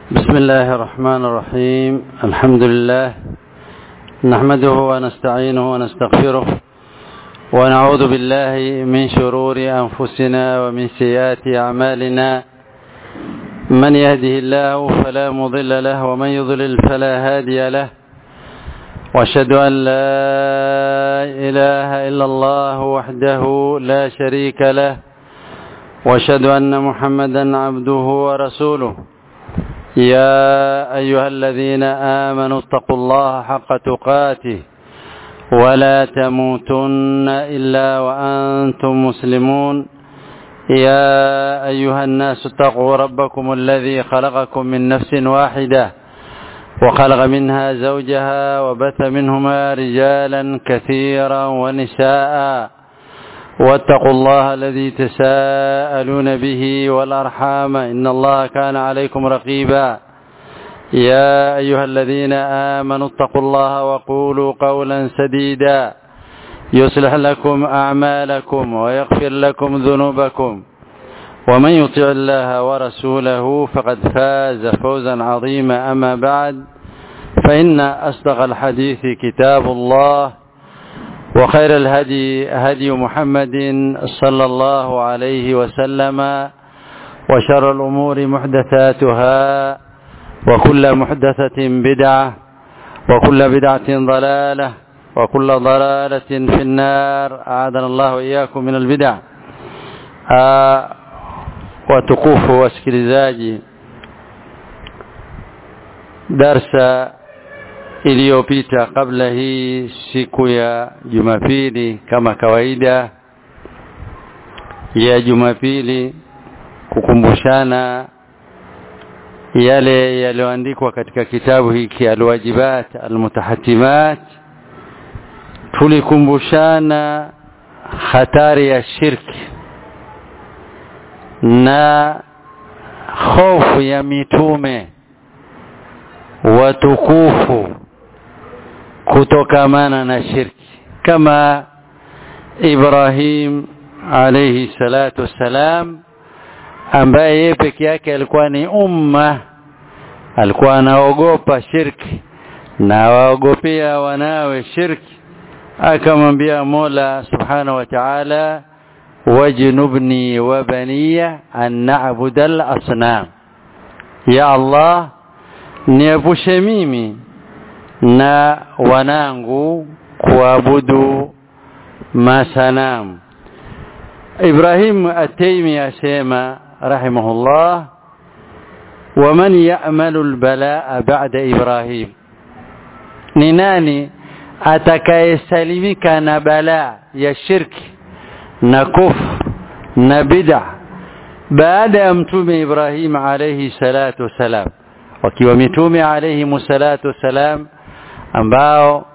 بسم الله الرحمن الرحيم الحمد لله نحمده ونستعينه ونستغفره ونعوذ بالله من شرور أنفسنا ومن سيئات أعمالنا من يهده الله فلا مضل له ومن يضلل فلا هادي له واشهد أن لا إله إلا الله وحده لا شريك له واشهد أن محمدا عبده ورسوله يا أيها الذين آمنوا اتقوا الله حق تقاته ولا تموتن إلا وأنتم مسلمون يا أيها الناس اتقوا ربكم الذي خلقكم من نفس واحدة وخلق منها زوجها وبث منهما رجالا كثيرا ونساء واتقوا الله الذي تساءلون به والأرحام إن الله كان عليكم رقيبا يا أيها الذين آمنوا اتقوا الله وقولوا قولا سديدا يصلح لكم أعمالكم ويغفر لكم ذنوبكم ومن يطع الله ورسوله فقد فاز فوزا عظيما أما بعد فإن أصدق الحديث كتاب الله وخير الهدي هدي محمد صلى الله عليه وسلم وشر الأمور محدثاتها وكل محدثة بدعة وكل بدعة ضلالة وكل ضلالة في النار أعاذنا الله وإياكم من البدع watukufu wasikilizaji darsa iliyopita kabla hii siku ya Jumapili kama kawaida ya Jumapili kukumbushana yale yaliyoandikwa katika kitabu hiki alwajibat almutahatimat tulikumbushana hatari ya shirki na hofu ya mitume watukufu kutokamana na shirki kama Ibrahim alayhi salatu wassalam ambaye yeye peke yake alikuwa ni umma alikuwa anaogopa shirki na waogopea wanawe shirki akamwambia Mola subhanahu wa ta'ala wajnubni wa baniya an na'budu al-asnam ya Allah niepushe mimi na wanangu kuabudu masanamu Ibrahim At-Taymi asema rahimahullah waman ya'malu al-balaa ba'da Ibrahim ni nani atakayesalimika na balaa ya shirki na kufr na bid'a baada ya mtume Ibrahim alayhi salatu wasalam wakiwa mitume alayhi salatu wasalam ambao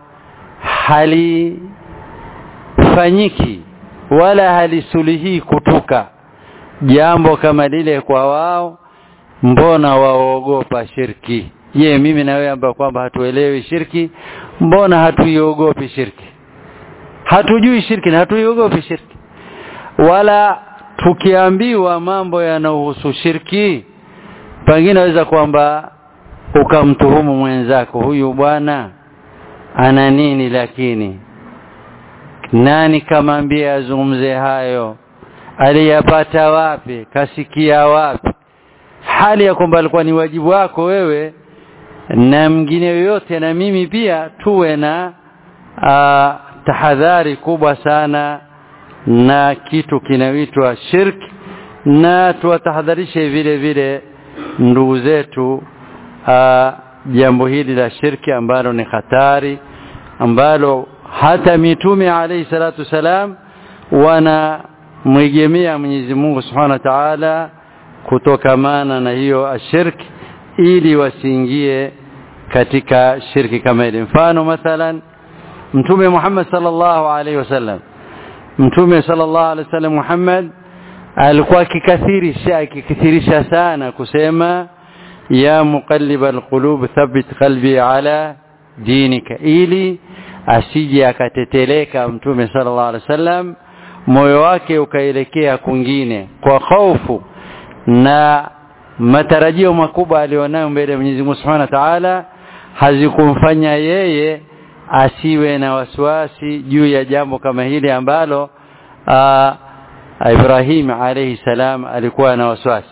halifanyiki wala halisulihi kutuka jambo kama lile kwa wao mbona waogopa shirki je mimi na wewe ambao kwamba hatuelewi shirki mbona hatuiogopi shirki hatujui shirki na hatuiogopi shirki wala tukiambiwa mambo yanayohusu shirki pengine naweza kwamba ukamtuhumu mwenzako huyu bwana ana nini lakini nani kamwambia azungumze hayo aliyapata wapi kasikia wapi hali ya kwamba alikuwa ni wajibu wako wewe na mwingine yoyote na mimi pia tuwe na a, tahadhari kubwa sana na kitu kinaitwa shirki na tuwatahadharishe vile vile ndugu zetu jambo hili la shirki ambalo ni hatari ambalo hata mitume alayhi salatu salam wana mwegemea Mwenyezi Mungu Subhanahu wa Ta'ala kutokamana na hiyo ashirki ili wasiingie katika shirki kama ile mfano mathalan mtume Muhammad sallallahu alaihi wasallam mtume sallallahu alaihi wasallam Muhammad alikuwa akikathirisha akikithirisha sana kusema ya muqallib alqulub thabbit qalbi ala dinika ili asije akateteleka mtume sallallahu alaihi wasallam moyo wake ukaelekea kwingine kwa hofu na matarajio makubwa alionayo mbele ya Mwenyezi Mungu Subhanahu wa Ta'ala hazikumfanya yeye asiwe na wasiwasi juu ya jambo kama hili ambalo aa, Ibrahim alayhi salam alikuwa na wasiwasi.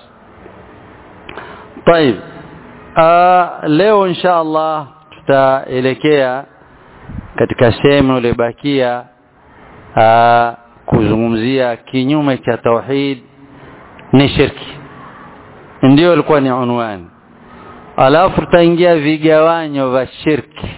طيب leo insha Allah tutaelekea katika sehemu iliyobakia kuzungumzia kinyume cha tauhid ni shirki ndio ilikuwa ni unwani alafu tutaingia vigawanyo vya shirki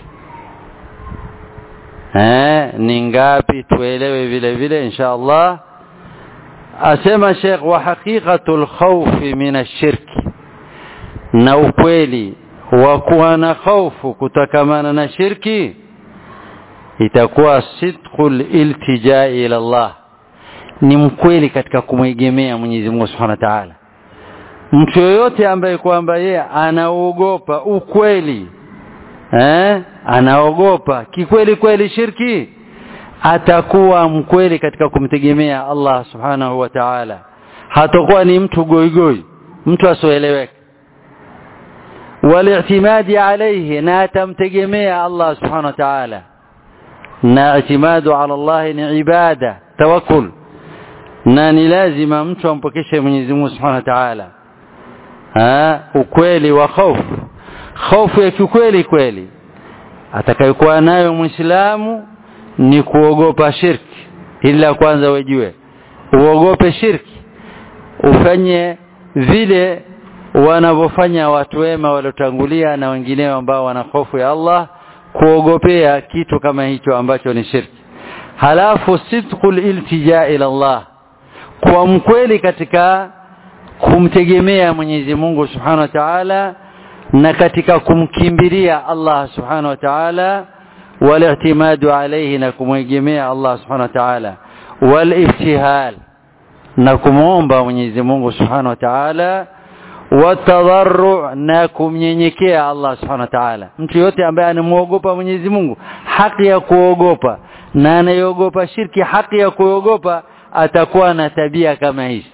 eh ni ngapi tuelewe vile vile insha Allah asema Sheikh wa haqiqatul khawf min ash-shirki na ukweli wa kuwa na hofu kutokamana na shirki itakuwa sidqul iltija ila Allah ni mkweli katika kumwegemea Mwenyezi Mungu Subhanahu wa Ta'ala mtu yoyote ambaye kwamba yeye anaogopa ukweli eh anaogopa kikweli kweli shirki atakuwa mkweli katika kumtegemea Allah Subhanahu wa Ta'ala hatakuwa ni mtu goigoi mtu asoeleweka والاعتماد عليه na atamtegemea Allah subhanahu wa ta'ala na itimadu ala Allah ni ibada tawakkul na ni lazima mtu ampokeshe Mwenyezi Mungu subhanahu wa ta'ala ah ukweli wa hofu hofu ya kikweli kweli atakayokuwa nayo muislamu ni kuogopa shirki ila kwanza wejue uogope shirki ufanye vile wanavyofanya watu wema waliotangulia na wengineo ambao wana hofu ya Allah kuogopea kitu kama hicho ambacho ni shirki halafu sidqul iltija ila Allah kwa mkweli katika kumtegemea Mwenyezi Mungu Subhanahu wa Ta'ala na katika kumkimbilia Allah Subhanahu wa Ta'ala wal-i'timadu alayhi na kumwegemea Allah Subhanahu wa Ta'ala wal-ibtihal na kumwomba Mwenyezi Mungu Subhanahu wa Ta'ala watadarru na kumnyenyekea Allah subhanahu wa ta'ala mtu yote ambaye anamuogopa Mwenyezi Mungu haki ya kuogopa na anayeogopa shirki haki ya kuogopa atakuwa na tabia kama hizi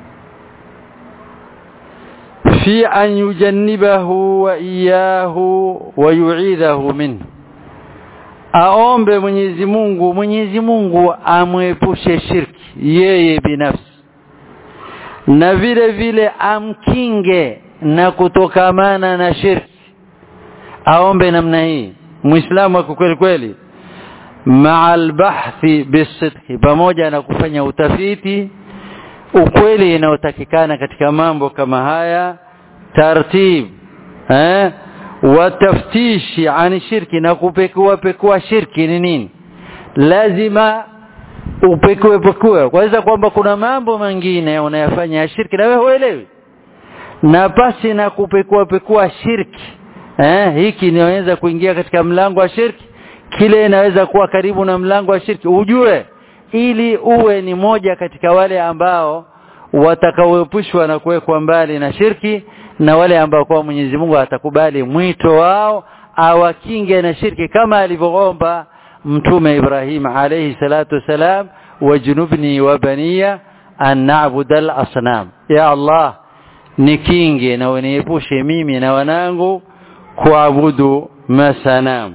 fi an yujannibahu wa iyahu wa yu'idhahu minhu aombe Mwenyezi Mungu Mwenyezi Mungu amwepushe shirki yeye binafsi na vile vile amkinge na kutokamana na shirki aombe namna hii muislamu kwa kweli kweli ma'al bahthi bisidqi pamoja na kufanya utafiti ukweli inayotakikana katika mambo kama haya tartib eh wataftishi ani shirki na kupekua pekua shirki ni nini lazima upekue pekue kwanza kwamba kuna mambo mengine unayafanya ya shirki na wewe huelewi na pasi na kupekua pekua shirki eh hiki inaweza kuingia katika mlango wa shirki kile inaweza kuwa karibu na mlango wa shirki ujue ili uwe ni moja katika wale ambao watakaoepushwa na kuwekwa mbali na shirki na wale ambao kwa Mwenyezi Mungu atakubali mwito wao awakinge na shirki kama alivyoomba mtume Ibrahim alayhi salatu wasalam wajnubni wa baniya an na'budu al-asnam ya Allah nikinge na uniepushe mimi na wanangu kuabudu masanam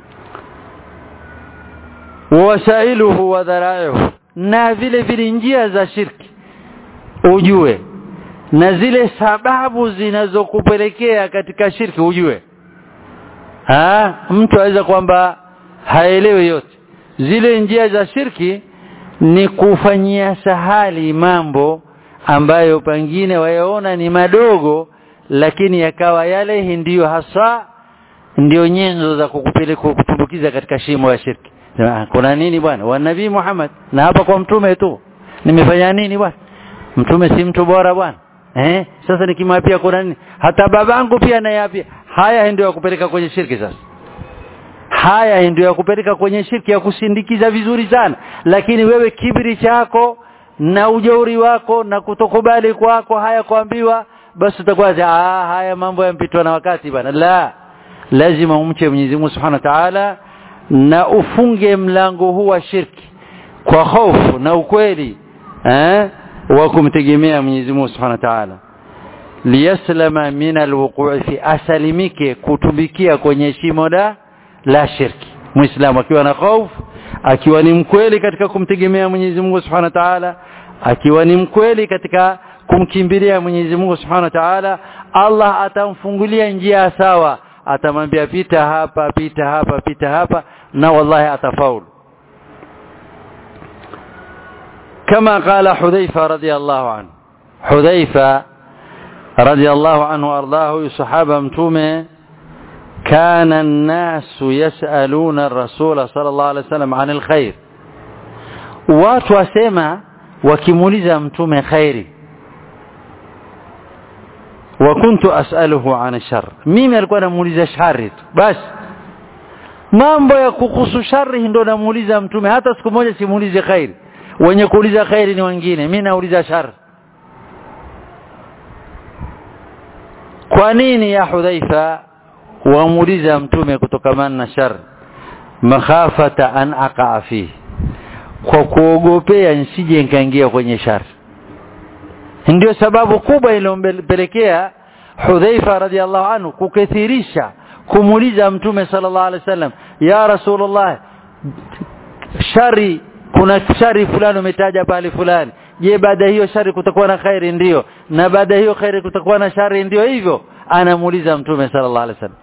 wasailuhu wa dharaihu na vile vile njia za shirki ujue na zile sababu zinazokupelekea katika shirki ujue ha mtu aweza kwamba haelewi yote zile njia za shirki ni kufanyia sahali mambo ambayo pengine wayaona ni madogo lakini yakawa yale ndiyo hasa ndiyo nyenzo za kukupeleka kutumbukiza katika shimo ya shirki kuna nini bwana wa nabii Muhammad na hapa kwa mtume tu nimefanya nini bwana mtume si mtu bora bwana eh sasa nikimwapia kuna nini hata babangu pia nayapia haya ndio yakupeleka kwenye shirki sasa haya ndio yakupeleka kwenye shirki ya kusindikiza vizuri sana lakini wewe kibri chako na ujauri wako na kutokubali kwako haya kuambiwa basi utakuwa ah haya mambo yampitwa na wakati bana la lazima umche Mwenyezi Mungu Subhanahu wa Ta'ala na ufunge mlango huu wa shirki kwa hofu na ukweli eh wa kumtegemea Mwenyezi Mungu Subhanahu wa Ta'ala liyaslama min alwuqu'i fi asalimike kutubikia kwenye shimo la la shirki muislamu akiwa na hofu akiwa ni mkweli katika kumtegemea Mwenyezi Mungu Subhanahu wa Ta'ala akiwa ni mkweli katika kumkimbilia Mwenyezi Mungu Subhanahu wa Ta'ala Allah atamfungulia njia sawa atamwambia pita hapa pita hapa pita hapa na wallahi atafaulu كما قال حذيفة رضي الله عنه حذيفة رضي الله عنه وارضاه صحابه متومه كان الناس يسألون الرسول صلى الله عليه وسلم عن الخير watu wasema wakimuuliza mtume khairi wa kuntu as'aluhu an shar mimi alikuwa namuuliza shari tu basi mambo ya kuhusu shari ndo namuuliza mtume hata siku moja simuulize khairi wenye kuuliza khairi ni wengine mimi nauliza shari kwa nini ya hudhaifa wamuuliza mtume kutokamana na shar makhafata an aqaa fihi kwa kuogopea nsije nikaingia kwenye shar ndio sababu kubwa iliyompelekea Hudhaifa radhiallahu anhu kukithirisha kumuuliza mtume sallallahu alaihi wasallam ya rasulullah shari kuna shari fulani umetaja pale fulani je baada hiyo shari kutakuwa na khairi ndiyo na baada hiyo khairi kutakuwa na shari ndiyo hivyo anamuuliza mtume sallallahu alaihi wasallam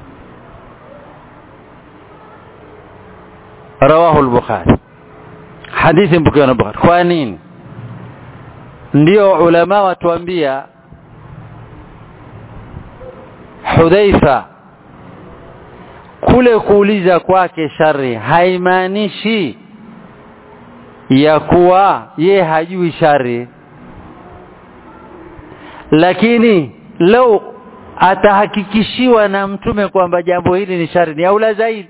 rawahu al-bukhari hadithi mpokewa na bukhari kwa nini ndio ulama watuambia hudhaifa kule kuuliza kwake shari haimaanishi ya kuwa ye hajui shari lakini lau atahakikishiwa na mtume kwamba jambo hili ni shari ni aula zaidi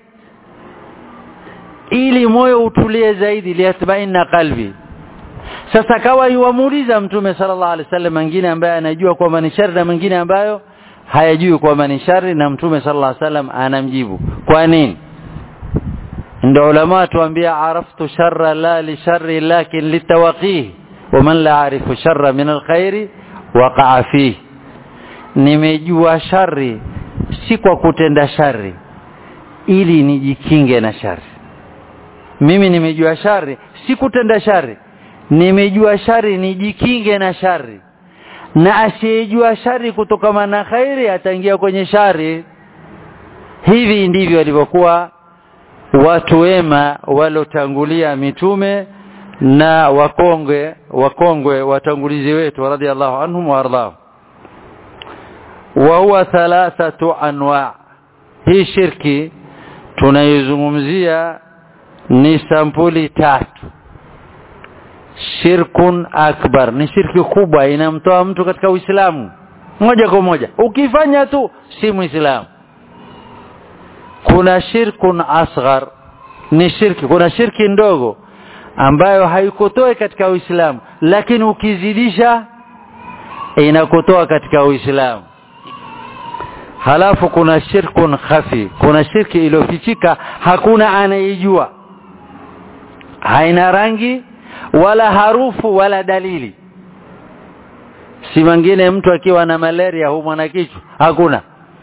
ili moyo utulie zaidi liatmainna qalbi sasa kawa yuamuuliza mtume sallallahu alaihi wasallam mwingine ambaye anajua kwamba ni shari na mwingine ambayo hayajui kwamba ni shari na mtume sallallahu alaihi wasallam anamjibu kwa nini ndio ulama tuambia araftu sharra la li sharri lakin litawaqih waman la arifu sharra min alkhairi waqa'a fihi nimejua shari si kwa kutenda shari ili nijikinge na shari mimi nimejua shari si kutenda shari nimejua shari nijikinge na shari na asiyejua shari kutokana na khairi ataingia kwenye shari hivi ndivyo walivyokuwa watu wema walotangulia mitume na wakongwe wakongwe watangulizi wetu radhiallahu anhum waardhahum wa huwa thalathatu anwa hii shirki tunaizungumzia ni sampuli tatu shirkun akbar ni shirki kubwa inamtoa mtu katika uislamu moja kwa moja ukifanya tu si muislamu kuna shirkun asghar ni shirki kuna shirki ndogo ambayo haikutoa katika uislamu lakini ukizidisha inakutoa katika uislamu halafu kuna shirkun khafi kuna shirki iliyofichika hakuna anayejua haina rangi wala harufu wala dalili si mwingine mtu akiwa na malaria huumwa na kichwa hakuna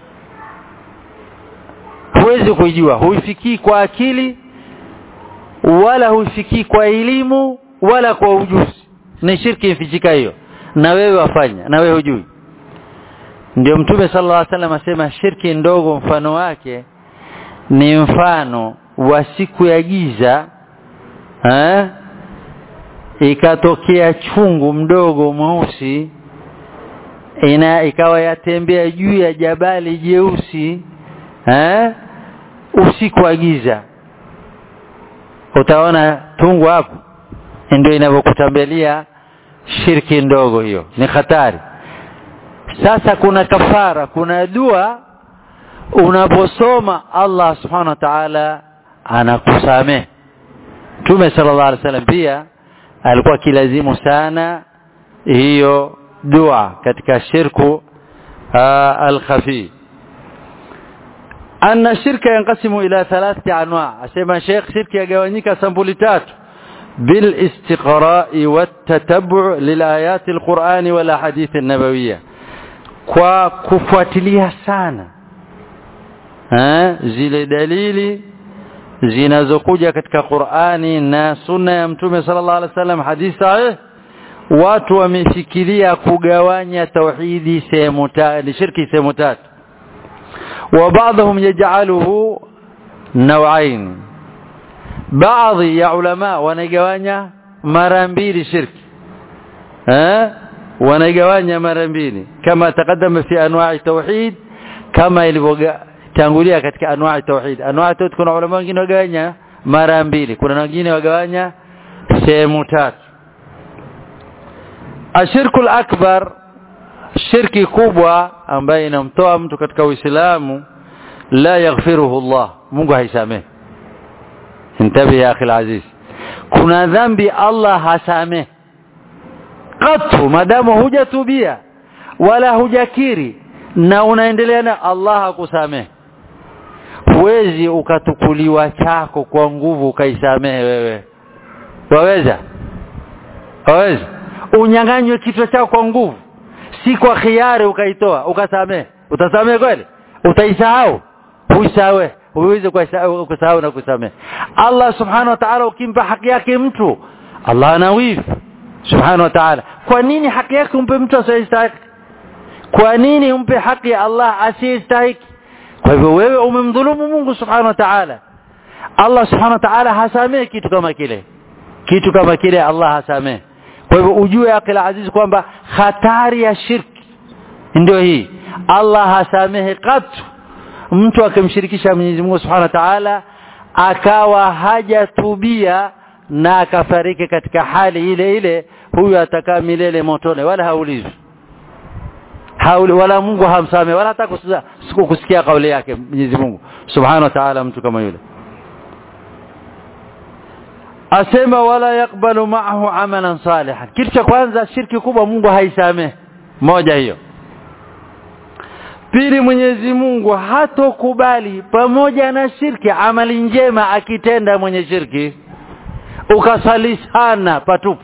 huwezi kujua huifikii kwa akili wala huifikii kwa elimu wala kwa ujuzi ni shirki ifichika hiyo na wewe wafanya na wewe hujui ndio mtume sallallahu alaihi wasallam asema shirki ndogo mfano wake ni mfano wa siku ya giza eh ikatokea chungu mdogo mweusi ina ikawa yatembea juu ya jabali jeusi eh usiku wa giza utaona tungu hapo ndio inavyokutambelia shirki ndogo hiyo ni hatari sasa kuna kafara kuna dua unaposoma Allah subhanahu wa ta'ala anakusamehe Mtume sallallahu alaihi wasallam pia alikuwa kilazimu sana hiyo dua katika shirku al-khafi anna shirka yanqasimu ila thalathati anwa asema sheikh shirki yagawanyika sampuli tatu bil istiqra'i wat tatabbu' lil ayati al-Qur'ani wal ahadith an-nabawiyya kwa kufuatilia sana ha? zile dalili zinazokuja katika Qur'ani na sunna ya Mtume sallallahu alaihi wasallam hadithi sahih watu wamefikiria kugawanya tauhidi sehemu tatu shirki sehemu tatu wa baadhum yaj'aluhu nawain baadhi ya ulama wanagawanya mara mbili shirki eh wanagawanya mara mbili kama takadama fi anwa'i tauhid kama ilivyotangulia katika anwa'i tauhid anwa'i tauhid kuna ulama wengine wagawanya mara mbili kuna wengine wagawanya sehemu tatu ashirku akbar shirki kubwa ambaye inamtoa mtu katika uislamu la yaghfiruhu Allah Mungu haisamehe intabi ya akhi aziz kuna dhambi Allah hasamehe qatu madamu hujatubia wala hujakiri na unaendelea na Allah hakusamehe huwezi ukatukuliwa chako kwa nguvu ukaisamehe wewe waweza waweza unyang'anywe kichwa chako kwa nguvu si kwa khiari ukaitoa ukasamehe utasamehe kweli utaisahau huisahau huwezi kusahau na kusamehe Allah subhanahu wa ta'ala ukimpa haki yake mtu Allah anawifu subhanahu wa ta'ala kwa nini haki yake umpe mtu asiyestahili kwa nini umpe haki ya Allah asiyestahili kwa hivyo wewe umemdhulumu Mungu subhanahu wa ta'ala Allah subhanahu wa ta'ala hasamehe kitu kama kile kitu kama kile Allah hasamehe kwa hivyo ujue akil aziz kwamba hatari ya shirki ndio hii Allah hasamehe katu mtu akimshirikisha Mwenyezi Mungu Subhanahu wa Ta'ala akawa hajatubia na akafariki katika hali ile ile huyu atakaa milele motoni wala haulizwi hauli wala Mungu hamsamehe wala hata kusikia kauli yake Mwenyezi Mungu Subhanahu wa Ta'ala mtu kama yule asema wala yakbalu ma'ahu amalan salihan kitu cha kwanza shirki kubwa Mungu haisamehe moja hiyo pili Mwenyezi Mungu hatokubali pamoja na shirki amali njema akitenda mwenye shirki ukasali sana patupu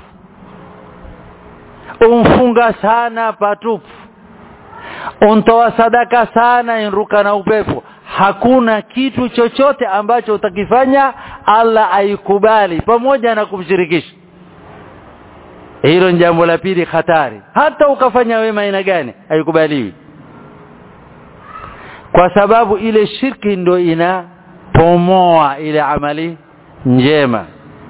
umfunga sana patupu untoa sadaka sana inruka na upepo hakuna kitu chochote ambacho utakifanya Allah aikubali pamoja na kumshirikisha hilo ni jambo la pili hatari hata ukafanya wema aina gani haikubaliwi kwa sababu ile shirki ndo inapomoa ile amali njema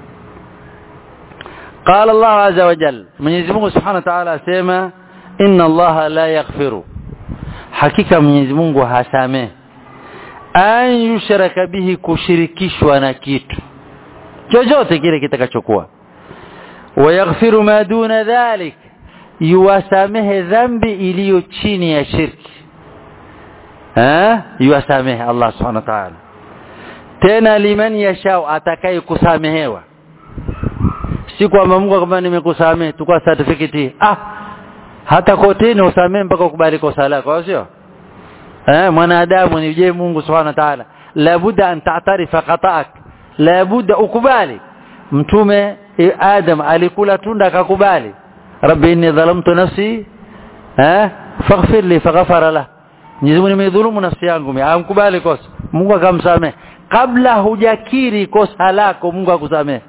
قال الله عز وجل Mwenyezi Mungu Subhanahu wa Ta'ala asema inna Allah la yaghfiru hakika Mwenyezi Mungu hasamehe an yushraka bihi kushirikishwa na kitu chochote kile kitakachokuwa wayaghfiru ma duna dhalik yuwasamehe dhambi iliyo chini ya shirki eh yuwasamehe Allah subhanahu wa ta'ala tena liman yashau atakaye kusamehewa si kwamba Mungu kama nimekusamehe tukua certificate ah hata kotini usamehe mpaka ukubali kosa lako sio eh mwanadamu ni je Mungu subhanahu wa ta'ala labuda an ta'tarifa khata'ak labuda ukubali mtume Adam alikula tunda akakubali rabbi inni dhalamtu nafsi eh faghfir li faghfara la Mwenyezi Mungu nimedhulumu nafsi yangu mimi amkubali kosa Mungu akamsamehe kabla hujakiri kosa lako Mungu akusamehe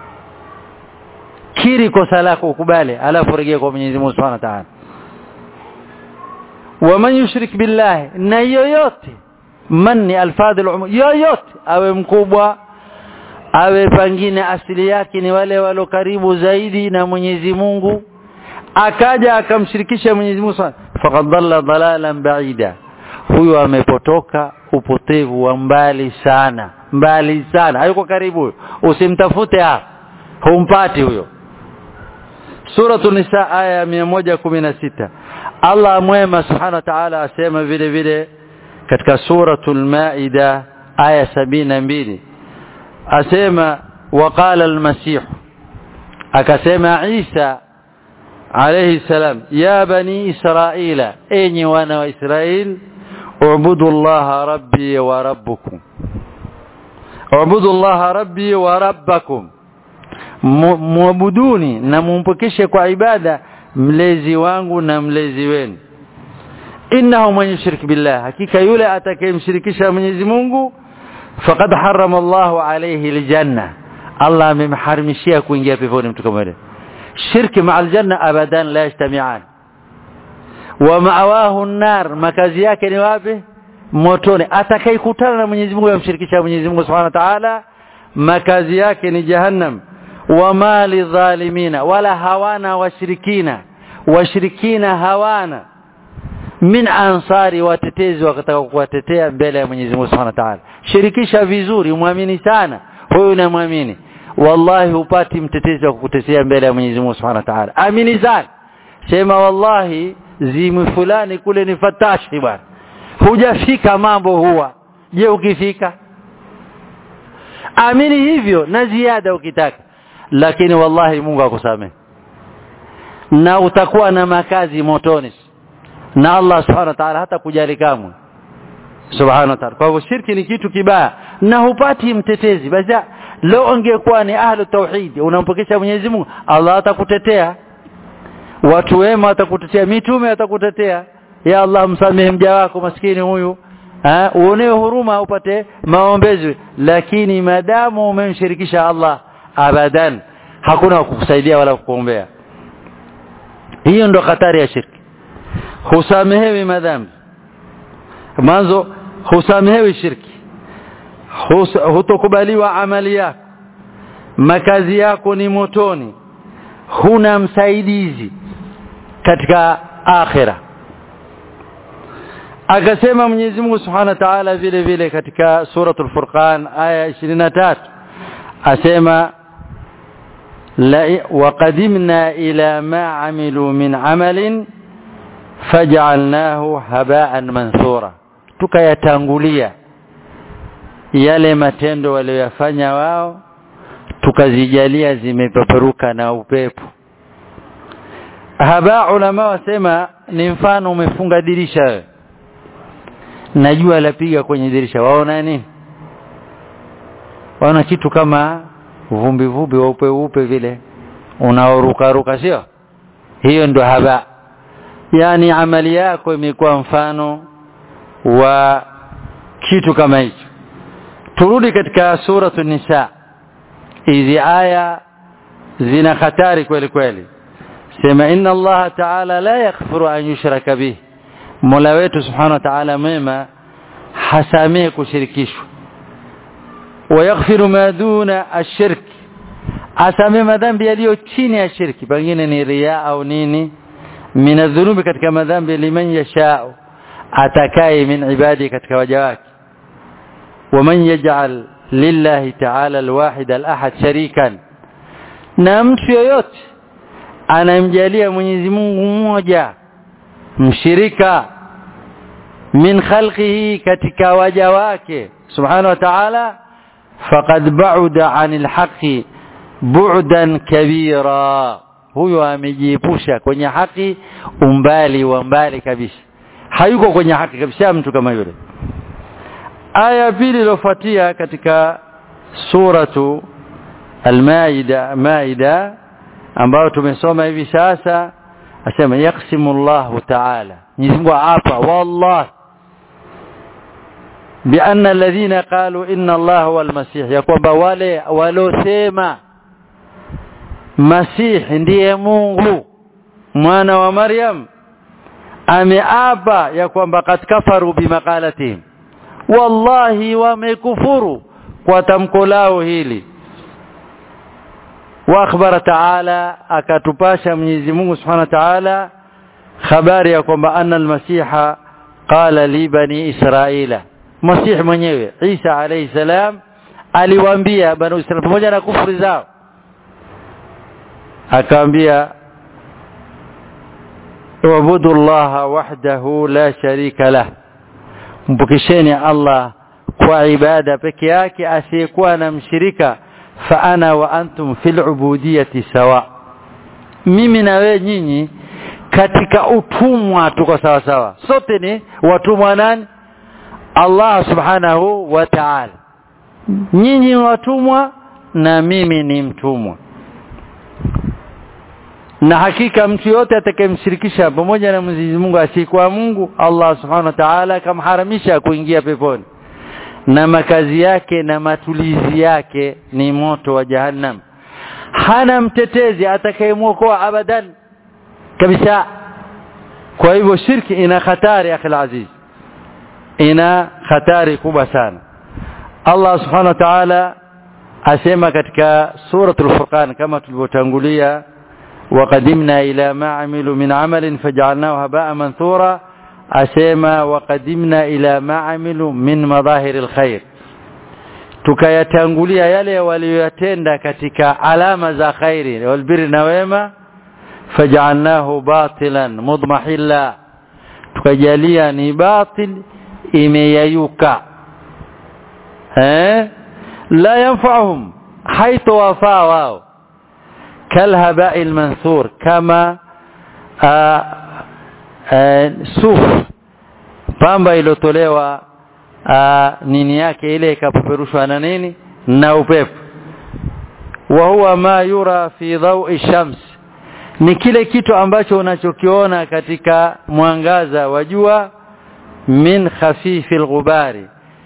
kiri kosa lako ukubali alafu rejea kwa Mwenyezi Mungu Subhanahu wa Ta'ala waman yushrik billahi na yoyote manni alfadhil umum yoyote awe mkubwa awe pangine asili yake ni wale walio karibu zaidi na Mwenyezi Mungu akaja akamshirikisha Mwenyezi Mungu faqad dhalla dhalalan ba'ida huyo amepotoka upotevu wa mbali sana mbali sana hayuko karibu usimtafute hapa humpati huyo Suratu Nisa aya 116 Allah mwema subhanahu wa ta'ala asema vile vile katika suratul Maida aya 72 asema waqala al-masih akasema Isa alayhi salam ya bani israila enyi wana wa Israel ubudu Allah rabbi wa rabbukum ubudu Allah rabbi wa rabbakum muabuduni na mumpokeshe kwa ibada mlezi wangu na mlezi wenu innahu man yushrik billah hakika yule atakayemshirikisha Mwenyezi Mungu faqad harrama Allahu alayhi aljanna Allah amemharimishia kuingia peponi mtu kama yule shirki ma aljanna abadan la yajtami'an wa ma'awahu an-nar makazi yake ni wapi motoni atakayekutana na Mwenyezi Mungu yamshirikisha Mwenyezi Mungu Subhanahu wa Ta'ala makazi yake ni jahannam wa mali dhalimina wala hawana washirikina washirikina hawana min ansari watetezi wakataka kuwatetea mbele ya Mwenyezi Mungu Subhanahu wa Ta'ala shirikisha vizuri muamini sana huyu unamwamini wallahi hupati mtetezi wa kukutetea mbele ya Mwenyezi Mungu Subhanahu wa Ta'ala amini sana sema wallahi zimu fulani kule ni fatashi bwana hujafika mambo huwa je ukifika amini hivyo na ziada ukitaka lakini wallahi Mungu akusamehe na utakuwa na makazi motoni na Allah subhanahu wa ta'ala hata kujali kamwe subhanahu wa ta'ala kwa hivyo shirki ni kitu kibaya na hupati mtetezi basi leo ungekuwa ni ahlu tauhid unampokesha Mwenyezi Mungu Allah atakutetea watu wema watakutetea mitume watakutetea ya Allah msamehe mja wako maskini huyu uonewe huruma upate maombezi lakini madamu umemshirikisha Allah abadan hakuna kukusaidia wala kukuombea hiyo ndo hatari ya shirki husamehewi madhambi mwanzo husamehewi shirki hutokubaliwa amali yako makazi yako ni motoni huna msaidizi katika akhira akasema Mwenyezi Mungu Subhanahu wa Ta'ala vile vile katika suratul Furqan aya 23 asema la waqadimna ila ma amilu min amalin faj'alnahu haba'an manthura tukayatangulia yale matendo waliyofanya wao tukazijalia zimepeperuka na upepo haba ulama wasema ni mfano umefunga dirisha wewe najua lapiga kwenye dirisha waona nini waona kitu kama vumbi vumbi weupe upe vile unaoruka ruka sio hiyo ndo haba yani amali yako imekuwa mfano wa kitu kama hicho turudi katika suratu nisa hizi aya zina hatari kweli kweli sema inna allaha taala la yaghfiru an yushraka bih mola wetu subhanahu wa taala mema hasamehe kushirikishwa wayaghfiru ma duna ashirk asamehe madhambi yaliyo chini ya shirki pengine ni ria au nini min adhunubi katika madhambi liman yashau atakaye min ibadi katika waja wake waman yaj'al lillahi ta'ala alwahid alahad sharikan na mtu yoyote anamjalia Mwenyezi Mungu mmoja mshirika min khalqihi katika waja wake subhanahu wa ta'ala faqad ba'uda 'anil haqqi bu'dan kabira huyo amejiepusha kwenye haki umbali wa mbali kabisa hayuko kwenye haki kabisa mtu kama yule aya pili iliyofuatia katika suratu al-maida maida ambayo tumesoma hivi sasa asema yaksimu Allahu ta'ala Mwenyezi Mungu hapa wallahi bianna alladhina qalu inna Allah huwa al-masih ya kwamba wale walosema Masih ndiye Mungu mwana wa Maryam ameapa ya kwamba kad kafaru bimaqalatihim wallahi wamekufuru kwa tamko lao hili wa akhbara taala akatupasha Mwenyezi Mungu Subhanahu wa Ta'ala habari ya kwamba anna al-masiha qala li bani israila masih mwenyewe Isa alayhi salam aliwaambia bani Israila pamoja na kufuri zao akaambia wabudu allaha wahdahu la sharika lah mpokesheni Allah kwa ibada peke yake asiyekuwa na mshirika fa ana wa antum fil ubudiyati sawa mimi na wewe nyinyi katika utumwa tuko sawa sawa sote ni watumwa nani Allah subhanahu wa ta'ala nyinyi watumwa na mimi ni mtumwa na hakika mtu yote atakayemshirikisha pamoja na Mwenyezi Mungu asiyekuwa Mungu Allah Subhanahu wa Ta'ala akamharamisha kuingia peponi na makazi yake na matulizi yake ni moto wa jahannam hana mtetezi atakayemwokoa abadan kabisa kwa hivyo shirki ina hatari akhi aziz ina hatari kubwa sana Allah subhanahu wa ta'ala asema katika suratul furqan kama tulivyotangulia وقدمنا إلى ما عملوا من عمل فجعلناه هباء منثورا أسيما وقدمنا إلى ما عملوا من مظاهر الخير tukayatangulia yale waliyotenda katika alama za khairi walbiri na wema faj'alnahu batilan mudmahilla tukajalia ni batil imeyayuka eh la yanfa'uhum haitha wafaa wao kalhaba'i almanthur kama suf pamba iliyotolewa nini yake ile ikapeperushwa na nini na upepo wa huwa ma yura fi dhawi shams ni kile kitu ambacho unachokiona katika mwangaza wa jua min khafifi alghubari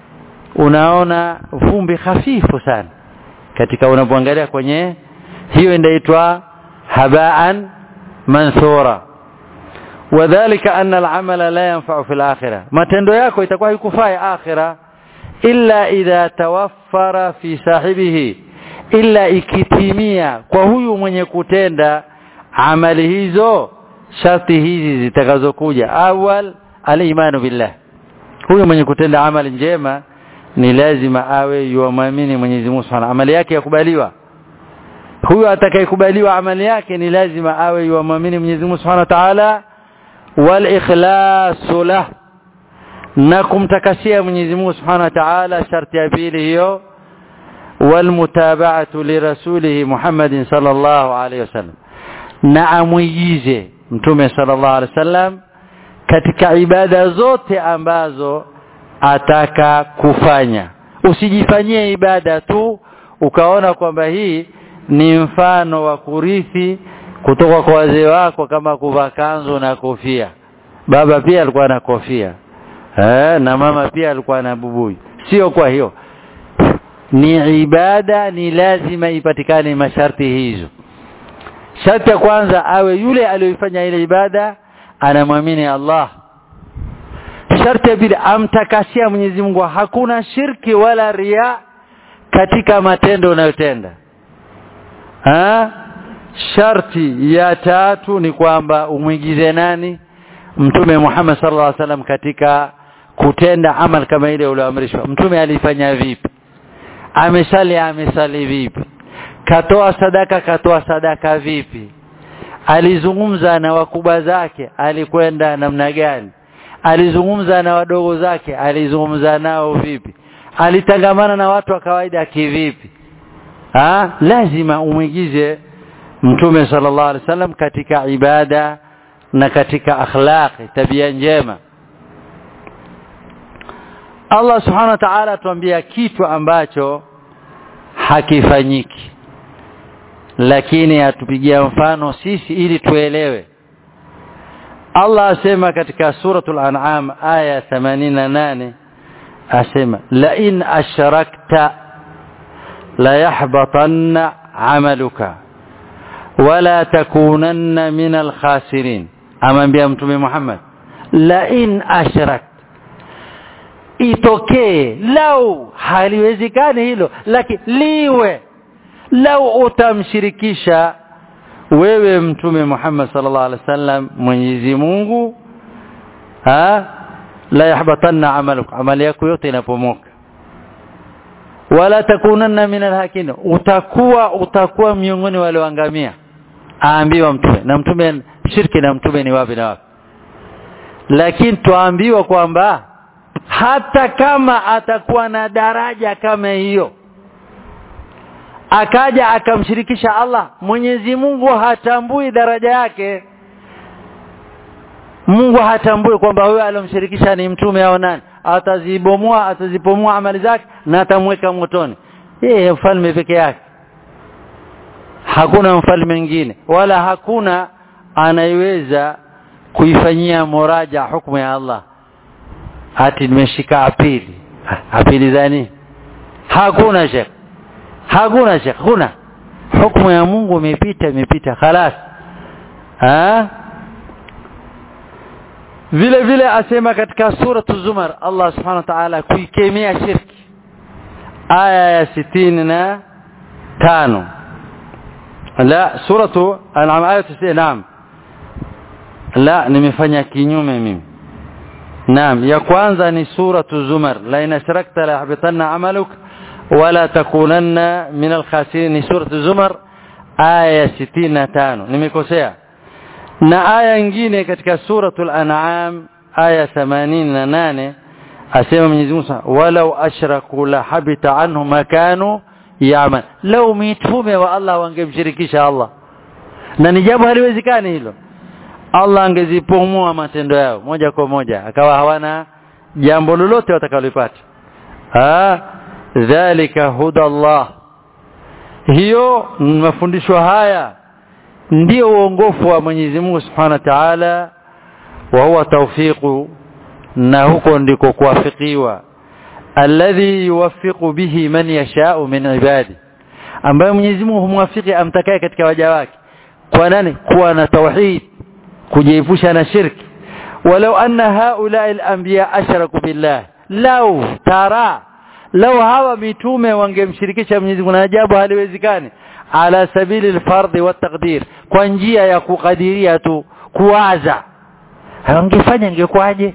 unaona vumbi hafifu sana katika unapoangalia kwenye hiyo inaitwa habaan manthura wadhālika anna al-amala la yanfa'u fil akhirah matendo yako itakuwa haikufai akhira illa idha tawaffara fi sahibihi illa ikitimia kwa huyu mwenye kutenda amali hizo sharti hizi zitakazokuja awal al-imanu billah huyu mwenye kutenda amali njema ni lazima awe yuamini Mwenyezi Mungu Subhanahu amali yake yakubaliwa huyu atakayekubaliwa amali yake ni lazima awe yuamini Mwenyezi Mungu Subhanahu wa Ta'ala wal ikhlasu lah na kumtakasia Mwenyezi Mungu Subhanahu wa Ta'ala sharti ya pili hiyo wal mutaba'atu li rasulihi Muhammadin sallallahu alayhi wasallam na amuigize mtume sallallahu alayhi wasallam katika ibada zote ambazo ataka kufanya usijifanyie ibada tu ukaona kwamba hii ni mfano wa kurithi kutoka kwa wazee wako kama kuvaa kanzu na kofia baba pia alikuwa na kofia eh, na mama pia alikuwa na bubui sio kwa hiyo ni ibada ni lazima ipatikane masharti hizo sharti ya kwanza awe yule aliyoifanya ile ibada anamwamini Allah sharti ya pili amtakasia Mwenyezi Mungu hakuna shirki wala ria katika matendo unayotenda ha? sharti ya tatu ni kwamba umwigize nani mtume Muhammad sallallahu alaihi wasallam katika kutenda amal kama ile ulioamrishwa mtume alifanya vipi amesali amesali vipi katoa sadaka katoa sadaka vipi alizungumza na wakubwa zake alikwenda namna gani alizungumza na wadogo zake alizungumza nao vipi alitangamana na watu wa kawaida kivipi ha? lazima umwigize mtume sallallahu alaihi wasallam katika ibada na katika akhlaqi tabia njema Allah subhanahu wa ta'ala atuambia kitu ambacho hakifanyiki lakini atupigia mfano sisi ili tuelewe Allah asema katika suratul an'am aya 88 asema la in ashrakta la yahbatanna amaluka wala takunanna min alkhasirin amwambia mtume Muhammad la in ashrakta itokee lau haliwezekani hilo lakini liwe lau utamshirikisha wewe mtume Muhammad sallallahu alaihi wasallam Mwenyezi Mungu ha la yahbatanna amaluk amali yako yote inapomoka wala takunanna min alhakin utakuwa utakuwa miongoni wale waangamia aambiwa mtume na mtume shirki na mtume ni wapi na wapi lakini tuambiwa kwamba hata kama atakuwa na daraja kama hiyo akaja akamshirikisha Allah Mwenyezi Mungu hatambui daraja yake Mungu hatambui kwamba huyo alomshirikisha ni mtume au nani atazibomoa atazipomoa amali zake na atamweka motoni yeye mfalme peke yake hakuna mfalme mwingine wala hakuna anayeweza kuifanyia muraja hukumu ya Allah hati nimeshika apili apili zani hakuna shekh hakuna shekh kuna hukumu ya Mungu imepita imepita khalas ha vile vile asema katika suratu zumar Allah subhanahu wa ta'ala kuikemea shirki aya ya sitini na tano la suratu an'am aya 90 naam la nimefanya kinyume mimi naam ya kwanza ni suratu zumar la in ashrakta la yahbatanna amaluk wala takunanna min alkhasirin ni suratu zumar aya 65 nimekosea na aya nyingine katika suratul an'am aya 88 asema Mwenyezi Mungu walau ashraku la habita anhum ma kanu ya'mal lau mitume wa Allah wangemshirikisha Allah na ni jambo haliwezekani hilo Allah angezipumua matendo yao moja kwa moja akawa hawana jambo lolote watakalopata ah dhalika huda Allah hiyo mafundisho haya ndio uongofu wa Mwenyezi Mungu Subhanahu wa Ta'ala wa huwa tawfiqu na huko ndiko kuwafikiwa alladhi yuwaffiqu bihi man yasha'u min ibadi ambaye Mwenyezi Mungu humwafiki amtakaye katika waja wake kwa nani kuwa na tauhid kujiepusha na shirki walau anna haula al-anbiya ashraku billah law tara law hawa mitume wangemshirikisha Mwenyezi Mungu na ajabu haliwezekani ala sabili al-fardh wa taqdir kwa njia ya kukadiria tu kuwaza wangefanya ingekwaje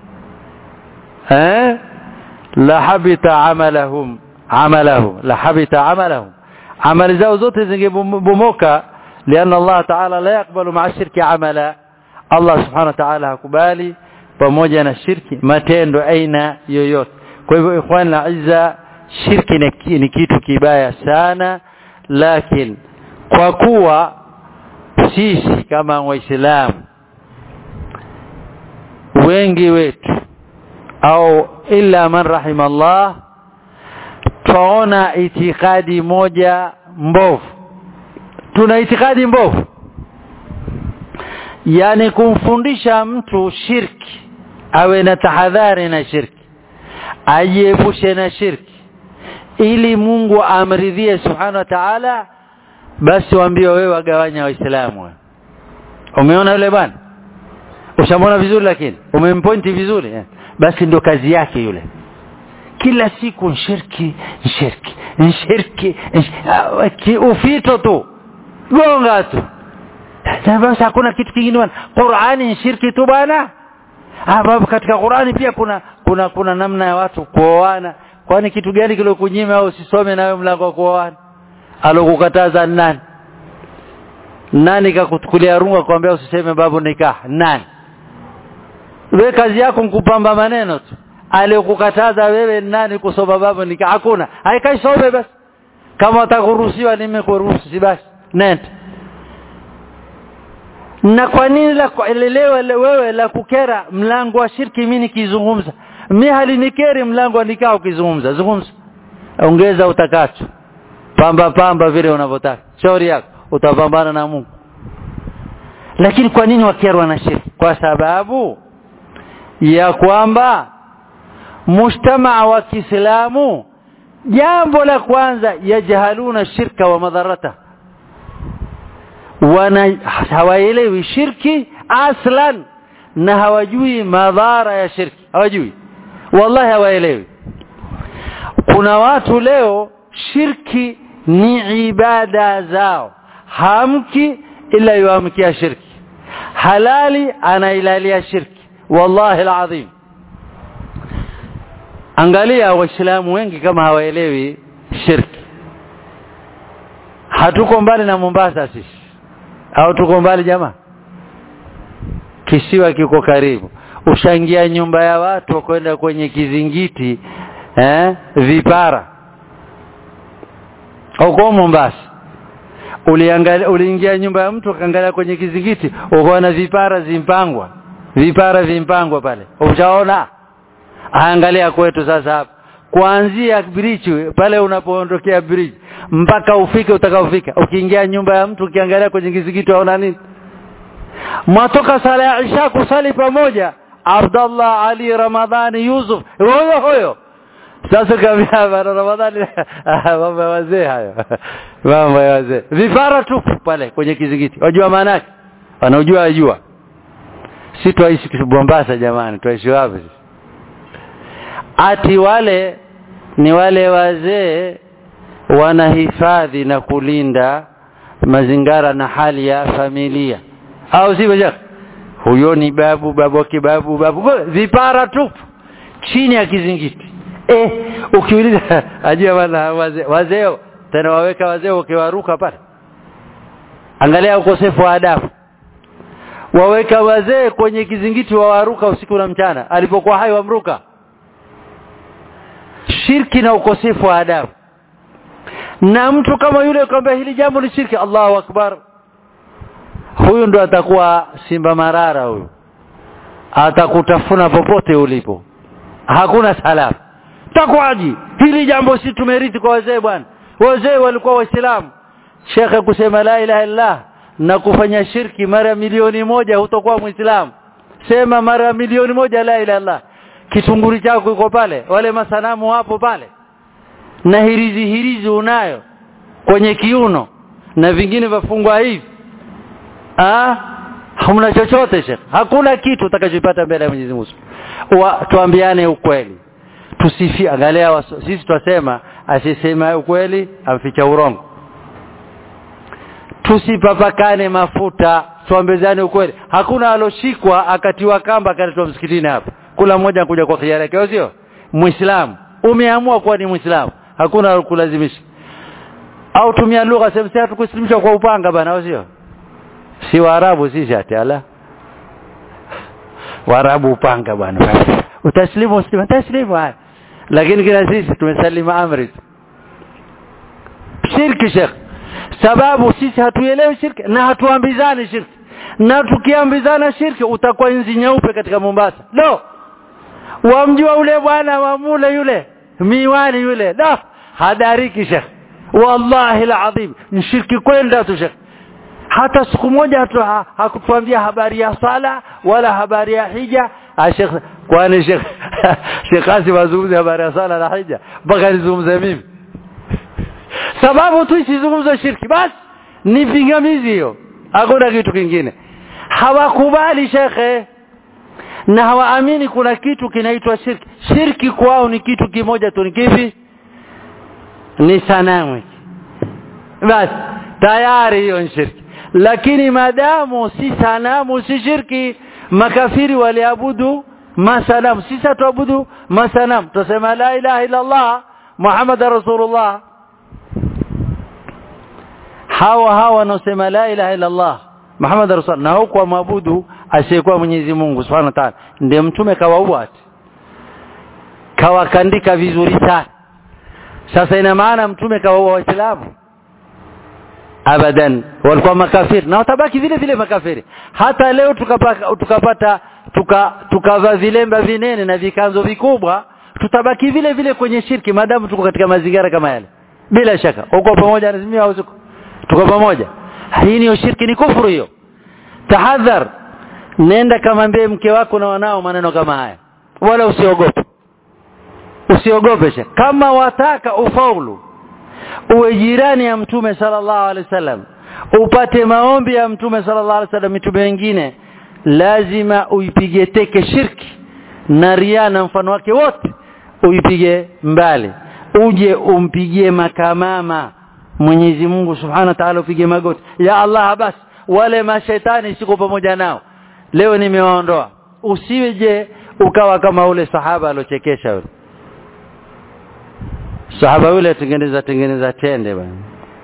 eh la habita amalahum amalahu la habita amalahum amali zao zote zingebomoka لأن الله تعالى لا يقبل مع الشرك عملا الله سبحانه وتعالى hakubali pamoja na shirki matendo aina yoyote kwa hivyo ikhwan na izza shirki ni kitu kibaya sana lakini kwa kuwa sisi kama waislamu wengi wetu au illa man rahimallah twaona itikadi moja mbovu tuna itikadi mbovu yani kumfundisha mtu shirki awe na tahadhari na shirki ajiepushe na shirki ili Mungu amridhie subhanahu wa ta'ala basi waambie wewe wagawanya waislamu umeona yule bwana ushamwona vizuri lakini umempointi vizuri eh? basi ndio kazi yake yule kila siku nshirki nshirki nshirki nshirki ufito tu gonga tu basi hakuna kitu kingine bwana Qur'ani ni shirki tu bwana ambapo katika Qur'ani pia kuna kuna kuna namna ya watu kuoana kwani kitu gani kilokunyima au usisome nawe mlango wa kuoana alokukataza nani nani kakutukulia runga kwambia usiseme babu nikah nani wewe kazi yako nkupamba maneno tu aliyokukataza wewe nani kusoma babu nikah hakuna haikai some basi kama utakuruhusiwa nimekuruhusu si basi nenda na kwa nini la kuelelewa wewe la kukera mlango wa shirki mimi nikizungumza mimi halinikeri mlango wa nikao ukizungumza zungumza ongeza utakacho pamba pamba vile unavyotaka shauri yako utapambana na Mungu lakini kwa nini wakerwa na shirki kwa sababu ya kwamba mujtamaa wa Kiislamu jambo la kwanza yajhaluna shirka wa madharata wana hawaelewi shirki aslan na hawajui madhara ya shirki hawajui wallahi hawaelewi kuna watu leo shirki ni ibada zao hamki ila yuamkia shirki halali anailalia shirki wallahi alazim angalia waislamu wengi kama hawaelewi shirki hatuko mbali na Mombasa sisi au tuko mbali jamaa kisiwa kiko karibu ushangia nyumba ya watu kwenda kwenye kizingiti eh vipara huko Mombasa uliangalia uliingia nyumba ya mtu akaangalia kwenye kizingiti ukaona vipara zimpangwa vipara vimpangwa pale ushaona angalia kwetu sasa hapa kuanzia bridge pale unapoondokea bridge mpaka ufike utakaofika ukiingia nyumba ya mtu ukiangalia kwenye kizingiti waona nini mwatoka sala ya isha kusali pamoja Abdallah Ali Ramadhani Yusuf huyo huyo sasa kabla bana Ramadhani mambo ya wazee hayo mambo ya wazee vifara tupu pale kwenye kizingiti wajua maana yake wanaojua wajua si twaishi Mombasa jamani twaishi wapi ati wale ni wale wazee wanahifadhi na kulinda mazingara na hali ya familia au sivyo jaka huyo ni babu babu kibabu babu vipara tupu chini ya kizingiti eh ukiuliza ajua bana wazee wazee tena waweka wazee ukiwaruka pale angalia ukosefu wa adabu waweka wazee kwenye kizingiti wawaruka usiku na mchana alipokuwa hai wamruka shirki na ukosefu wa adabu na mtu kama yule kwamba hili jambo ni shirki Allahu akbar huyu ndo atakuwa simba marara huyu atakutafuna popote ulipo hakuna salamu takwaji hili jambo si tumerithi kwa wazee bwana wazee walikuwa waislamu shekhe kusema la ilaha illallah na kufanya shirki mara milioni moja hutokuwa muislamu sema mara milioni moja la ilaha illallah kitunguri chako iko pale wale masanamu hapo pale na hirizi hirizi unayo kwenye kiuno na vingine vafungwa hivi ah hamna chochote shekhe hakuna kitu utakachopata mbele ya Mwenyezi Mungu tuambiane ukweli tusifi angalia sisi twasema asisema ukweli amficha urongo tusipapakane mafuta tuambezane ukweli hakuna aloshikwa akatiwa kamba akaletwa msikitini hapa kula mmoja kuja kwa khiari yake sio muislamu umeamua kuwa ni muislamu hakuna kulazimisha au tumia lugha sema sasa tukuslimishwa kwa upanga bana sio si waarabu sisi ati ala waarabu upanga bwana utaslimu uslimu taslimu lakini kila sisi tumesalima amri shirki shekh sababu sisi hatuelewi shirki na hatuambizani shirki na tukiambizana shirki utakuwa nzi nyeupe katika Mombasa no wamjua ule bwana wa mule yule miwani yule no hadariki shekh wallahi alazim ni shirki kwenda tu shekh hata siku moja hakutuambia habari ya sala wala habari ya hija Sheikh kwani Sheikh Sheikh Kasim azungumze habari ya sala na hija mpaka nizungumze mimi sababu tu isizungumze shirki basi ni pingamizi hiyo hakuna kitu kingine hawakubali shekhe na hawaamini kuna kitu kinaitwa shirki shirki kwao ni kitu kimoja tu ni kipi ni sanamu basi tayari hiyo ni shirki lakini madamu si sanamu si shirki makafiri waliabudu masanamu sisi tuabudu masanamu tusema la ilaha illa Allah Muhammad rasulullah hawa hawa wanaosema la ilaha illa Allah Muhammad rasul na huko maabudu asiyekuwa Mwenyezi Mungu Subhanahu wa Ta'ala ndiye mtume kawaua kawakandika vizuri sana sasa ina maana mtume kawaua waislamu abadan walikuwa makafiri na watabaki vile vile makafiri hata leo tukapata tukapata tuka tukavaa vilemba vinene na vikanzo vikubwa tutabaki vile vile kwenye shirki maadamu tuko katika mazingira kama yale bila shaka uko pamoja na mimi au tuko pamoja hii ni shirki ni kufuru hiyo tahadhar nenda kamwambie mke wako na wanao maneno kama haya wala usiogope usiogope kama wataka ufaulu uwe jirani ya mtume sallallahu alaihi wasallam upate maombi ya mtume sallallahu alaihi wasallam mitume wengine lazima uipige teke shirki na ria na mfano wake wote uipige mbali uje umpigie makamama Mwenyezi Mungu Subhanahu wa Ta'ala upige magoti ya Allah basi wale mashaitani siko pamoja nao leo nimewaondoa usiweje ukawa kama ule sahaba alochekesha yule sahaba yule tengeneza tengeneza tende bwana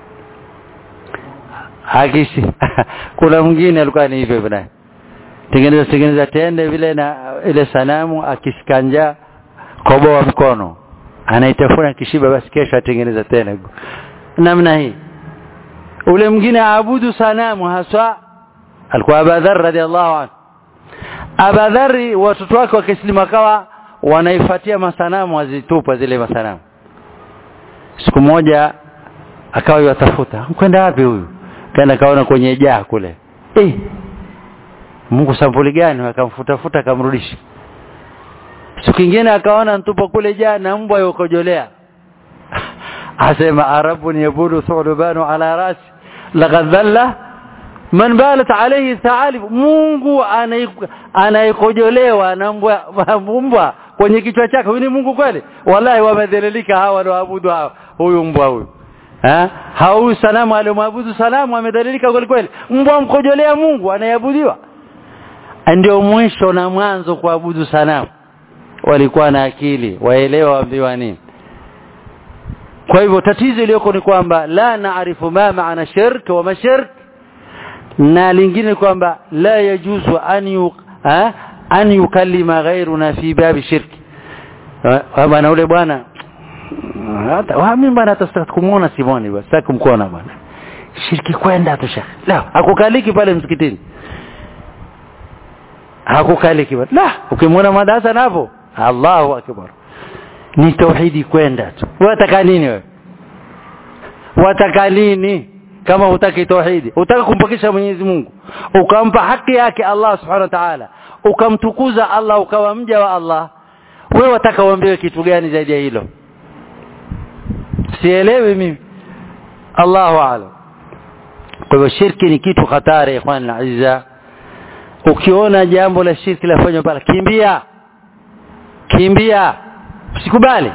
hakishi kuna mwingine alikuwa ni hivyo bwana tengeneza tengeneza tende vile na ile sanamu akisikanja koboa mkono anaitafuna kishiba basi kesho atengeneza tena namna hii ule mwingine aabudu sanamu haswa alikuwa Abadhar radhiallahu anhu Abadhari watoto wake wakislimu akawa wanaifuatia masanamu wazitupa zile masanamu siku moja akawa yatafuta kwenda wapi huyu kaenda kaona kwenye jaa kule eh Mungu sampuli gani akamfutafuta akamrudisha siku kingine akaona ntupa kule jaa na mbwa yokojolea asema arabun yabudu thulubanu ala rasi laqad dhalla man balat alayhi thaalib Mungu anaikojolewa na mbwa mbwa kwenye kichwa chake huyu ni Mungu kweli wallahi wamedhalilika hawa wanaoabudu hawa huyu mbwa huyu eh hau sanamu aliyomwabudu sanamu amedhalilika kweli kweli mbwa mkojolea Mungu anayeabudiwa ndio mwisho na mwanzo kuabudu sanamu walikuwa na akili waelewa waambiwa nini kwa hivyo tatizo iliyoko ni kwamba la naarifu ma maana shirk wa mashirk na lingine kwamba la yajuzu an yu, ha? an yukallima ghairuna fi babi shirki bwana ule bwana hata mimi bwana hata kumuona Simoni bwana sitaki kumkuona bwana shirki kwenda tu shekhi la hakukaliki pale msikitini hakukaliki bwana la ukimwona madarasa napo Allahu akbar ni tauhidi kwenda tu wataka nini wewe wataka nini kama hutaki tauhidi utaka kumpokesha Mwenyezi Mungu ukampa haki yake Allah subhanahu wa ta'ala ukamtukuza Allah ukawa mja wa Allah wewe wataka uambiwe kitu gani zaidi ya hilo sielewi mimi Allahu a'lam kwa hivyo shirki ni kitu hatari ikhwan aziza ukiona jambo la shirki lafanywa pale kimbia kimbia usikubali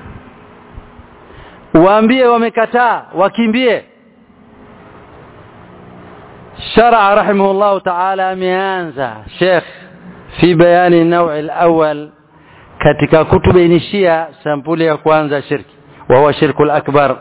waambie wamekataa wakimbie شرع رحمه الله تعالى ameanza Sheikh fi bayani النوع الأول katika kutubainishia sampuli ya kwanza shirki wa huwa shirku al-akbar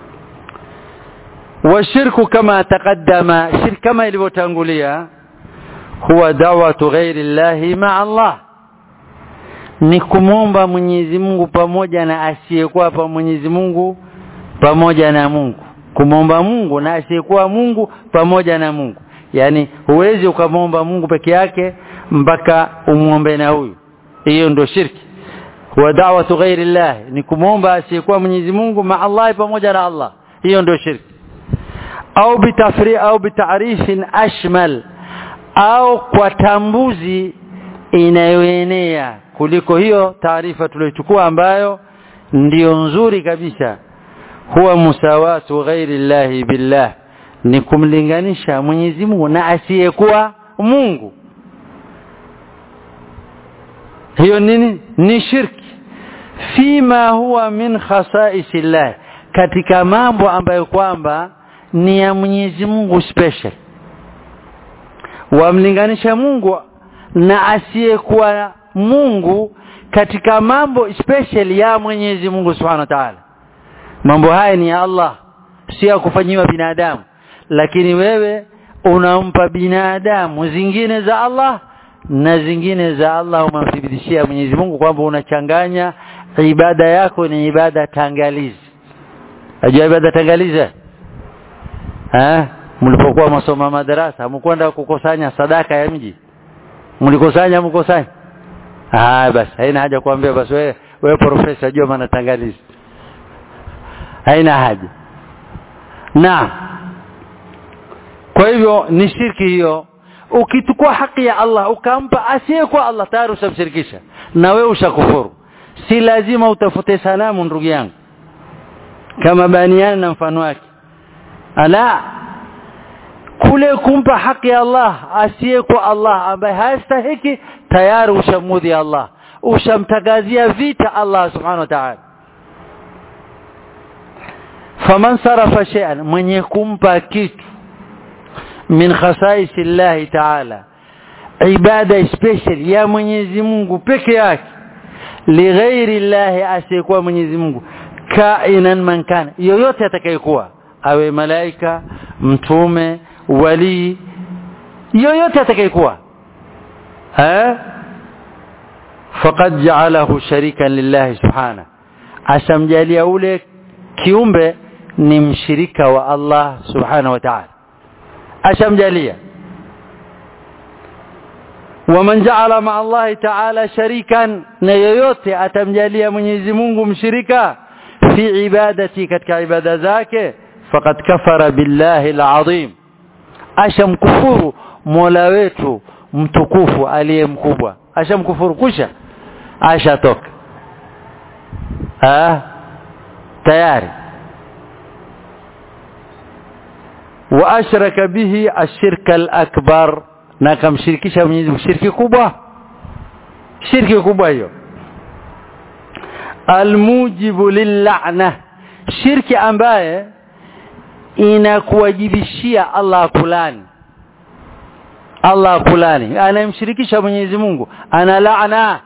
والشرك كما تقدم شرك كما ilivyotangulia huwa da'watu ghairi Allah ma'a Allah ni kumomba Mwenyezi Mungu pamoja na asiyekuwa pa Mwenyezi Mungu pamoja na Mungu kumomba Mungu na asiyekuwa Mungu pamoja na Mungu yani huwezi ukamomba Mungu peke yake mpaka umuombe na huyu hiyo ndio shirki wa da'watu ghairi Allah ni kumomba asiyekuwa Mwenyezi Mungu ma Allah pamoja na Allah hiyo ndio shirki au bitafri au bitarifin ashmal au kwa tambuzi inayoenea kuliko hiyo taarifa tuliyochukua ambayo ndiyo nzuri kabisa huwa musawatu ghairi llahi billah ni kumlinganisha Mwenyezi Mungu na asiyekuwa Mungu hiyo nini ni shirki fima huwa min khasaisi llah katika mambo ambayo kwamba ni ya Mwenyezi Mungu special wamlinganisha Mungu na asiyekuwa Mungu katika mambo special ya Mwenyezi Mungu Subhanahu wa Ta'ala mambo haya ni ya Allah si ya kufanyiwa binadamu lakini wewe unampa binadamu zingine za Allah na zingine za Allah umamthibitishia Mwenyezi Mungu kwamba unachanganya ibada yako ni ibada tangalizi ajua ibada tangalizi eh mlipokuwa masoma madarasa mkwenda kukusanya sadaka ya mji mlikusanya mkusanya ah basi haina haja kuambia basi wewe wewe profesa jua maana tangalizi haina haja na kwa hivyo ni shirki hiyo ukichukua haki ya Allah ukampa asiyekuwa Allah tayari ushamshirikisha na wewe ushakufuru si lazima utafute sanamu ndugu yangu kama baniani na mfano wake ala kule kumpa haki ya Allah asiyekuwa Allah ambaye hastahiki tayari ushamudhi Allah ushamtagazia vita Allah subhanahu wa ta'ala faman sarafa shay'an mwenye kumpa kitu min khasaisi Allah ta'ala ibada special ya Mwenyezi Mungu peke yake lighairi Allah asiyekuwa Mwenyezi Mungu kainan man kana yoyote atakayekuwa awe malaika mtume wali yoyote atakayekuwa eh faqad ja'alahu sharikan lillahi subhana ashamjalia ule kiumbe ni mshirika wa Allah subhanahu wa ta'ala ashamjalia waman ja'ala ma Allah ta'ala sharikan na yoyote atamjalia Mwenyezi Mungu mshirika fi ibadati katika ibada zake faqad kafara billahi alazim ashamkufuru mola wetu mtukufu aliye mkubwa ashamkufuru kusha ashatoka ah tayari wa ashraka bihi ashirka alakbar na kamshirikisha Mwenyezi Mungu shirki kubwa shirki kubwa hiyo almujibu lil'ana shirki ambaye inakuwajibishia Allah kulani Allah kulani anamshirikisha Mwenyezi Mungu ana laana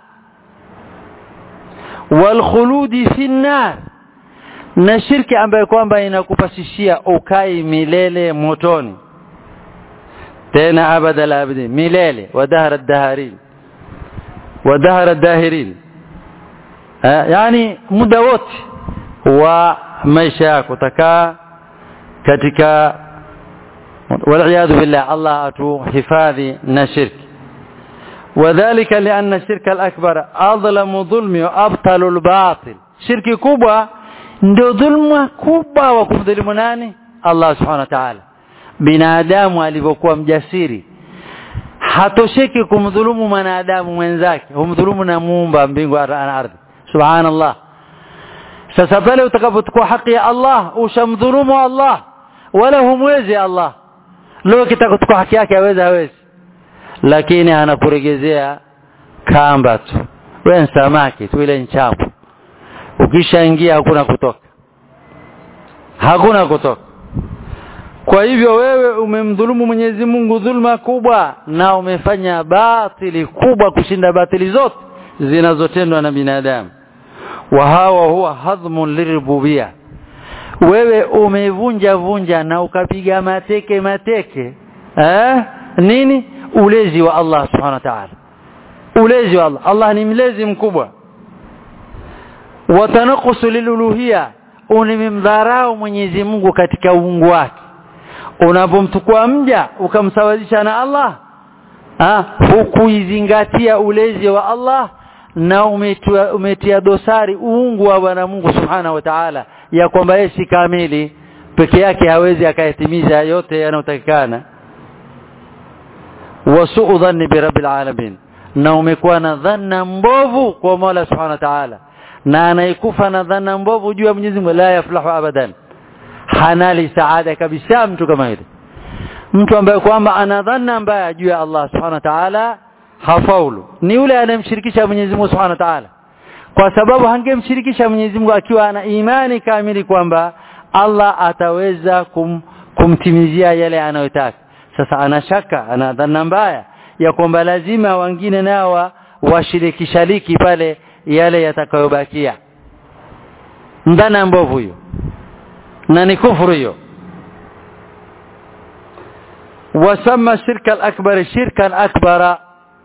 wal khuludi fi nar na shirki ambayo kwamba inakupasishia ukai milele motoni tena abada la abadi milele wa dahara daharin wa dahara dahirin yani muda wote wa maisha yako takaa katika والعياذ بالله الله atuhifadhi na shirki وذلك لأن الشرك الأكبر أظلم ظلم وأبطل الباطل shirki kubwa ndio dhulma kubwa wa kumdhulumu nani Allah subhanahu wa ta'ala binadamu alivyokuwa mjasiri hatosheki kumdhulumu mwanadamu mwenzake humdhulumu na muumba mbingu na ardhi subhanallah sasa pale utakapochukua haki ya Allah ushamdhulumu Allah wala humwezi Allah leo kitaka kuchukua haki yake hawezi hawezi lakini anakuregezea kamba tu wewe ni samaki tu ile nchapo ukishaingia hakuna kutoka hakuna kutoka kwa hivyo wewe umemdhulumu Mwenyezi Mungu dhulma kubwa na umefanya batili kubwa kushinda batili zote zinazotendwa na binadamu wa hawa huwa hadhmun lirububia wewe umevunja vunja na ukapiga mateke mateke eh nini ulezi wa Allah subhanahu wa ta'ala ulezi wa Allah Allah ni mlezi mkubwa watanakusu liluluhia unimemdharau Mwenyezi Mungu katika uungu wake unapomtukua mja ukamsawazisha na Allah ha hukuizingatia ulezi wa Allah na umetia, umetia dosari uungu wa Bwana Mungu Subhanahu wa Ta'ala ya kwamba yeye si kamili peke yake hawezi akayatimiza yote yanayotakikana wasuu dhanni bi rabbil alamin na umekuwa na dhanna mbovu kwa Mola Subhanahu wa Ta'ala na anayekufa na dhanna mbovu juu ya Mwenyezi Mungu la yaflahu abadan hanali saada kabisa mtu kama yule mtu ambaye kwamba ana dhanna mbaya juu ya Allah Subhanahu wa Ta'ala hafaulu ni yule anayemshirikisha Mwenyezi Mungu Subhanahu wa Ta'ala kwa sababu hangemshirikisha Mwenyezi Mungu akiwa ana imani kamili kwamba Allah ataweza kum, kumtimizia yale anayotaka sasa ana shaka ana dhanna mbaya ya kwamba lazima wengine nao washirikishaliki pale yale yatakayobakia ndana mbovu hiyo na ni kufuru hiyo wasama shirka al-akbar shirkan akbara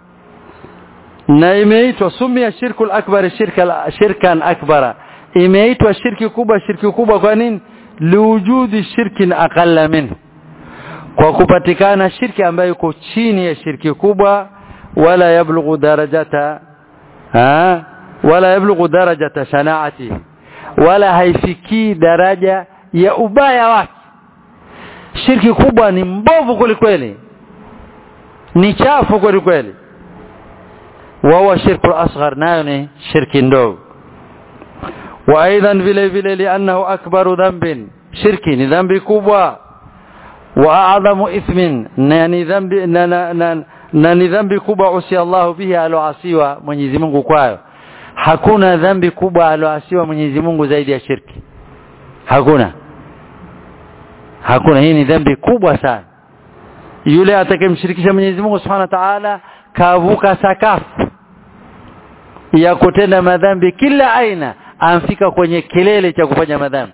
na imeitwa sumia shirku al-akbar shirka shirkan akbara imeitwa shirki kubwa shirki kubwa kwa nini liwujudi shirkin aqalla minhu kwa kupatikana shirki ambayo iko chini ya shirki kubwa wala yablughu darajata ha wala yablughu darajata shanaati wala haifikii daraja ya ubaya wake shirki kubwa ni mbovu kwelikweli ni chafu kwelikweli وهو شرك الأصغر نايوني شرك ندوغ وأيضا vile vile لأنه أكبر ذنب شرك ni dhambi kubwa وأعظم إثم ni dhambi na ni dhambi kubwa usi Allah bihi aloasiwa Mwenyezi Mungu kwayo hakuna dhambi kubwa aloasiwa Mwenyezi Mungu zaidi ya shirki hakuna hakuna hii ni dhambi kubwa sana yule atakayemshirikisha Mwenyezi Mungu Subhanahu wa Ta'ala kavuka sakafu ya kutenda madhambi kila aina amfika kwenye kilele cha kufanya madhambi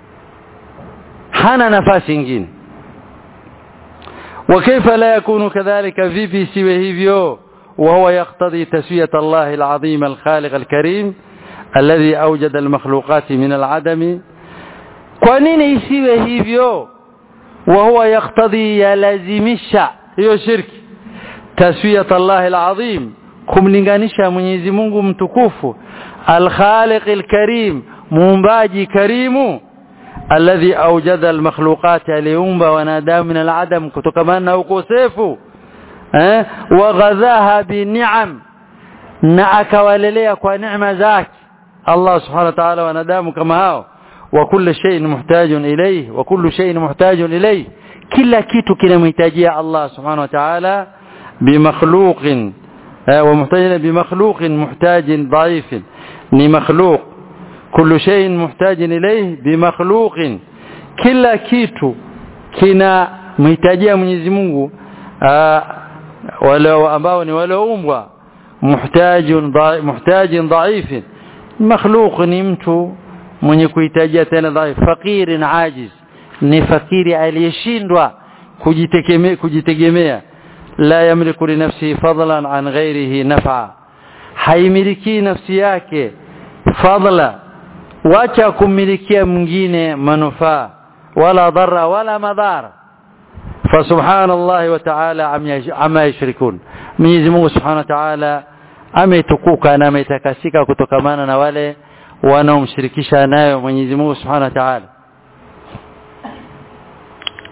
hana nafasi nyingine وكيف لا يكون كذلك vipi siwe hivyo وهو يقتضي تسوية الله العظيم الخالق الكريم الذي أوجد المخلوقات من العدم kwa nini isiwe hivyo وهو يقتضي يلزمisha hiyo shirki taswiyat Allah alazim kumlinganisha Mwenyezi Mungu mtukufu al-Khaliq al-Karim muumbaji karimu alladhi awjada almakhluqat aliumba wanadamu min aladam kutokana na ukosefu eh waghadhaha bini'am na akawalelea kwa neema zake Allah subhanahu wa ta'ala wanadamu kama hao wa kullu shay'in muhtajun ilayhi wa kullu shay'in muhtajun ilayhi kila kitu kinamhitajia Allah subhanahu wa ta'ala bimakhluqin wa muhtajin bimakhluqin muhtajin dha'ifin ni makhluq kullu shay'in muhtajin ilayhi bimakhluqin kila kitu kina mhitajia Mwenyezi Mungu wale ambao ni walioumbwa muhtajun muhtajin dha'ifin makhluq ni mtu mwenye kuhitajia tena dhaifu fakirin ajiz ni fakiri aliyeshindwa kujitegemea kujitegemea la yamliku li nafsihi fadlan an ghairihi naf'a haimiliki nafsi yake fadla wacha kumilikia mwingine manufaa wala dharra wala madhara فسبحان الله وتعالى عما يشركون Mwenyezi Mungu Subhanahu wa Ta'ala ametukuka na ametakasika kutokamana na wale wanaomshirikisha nayo Mwenyezi Mungu Subhanahu wa Ta'ala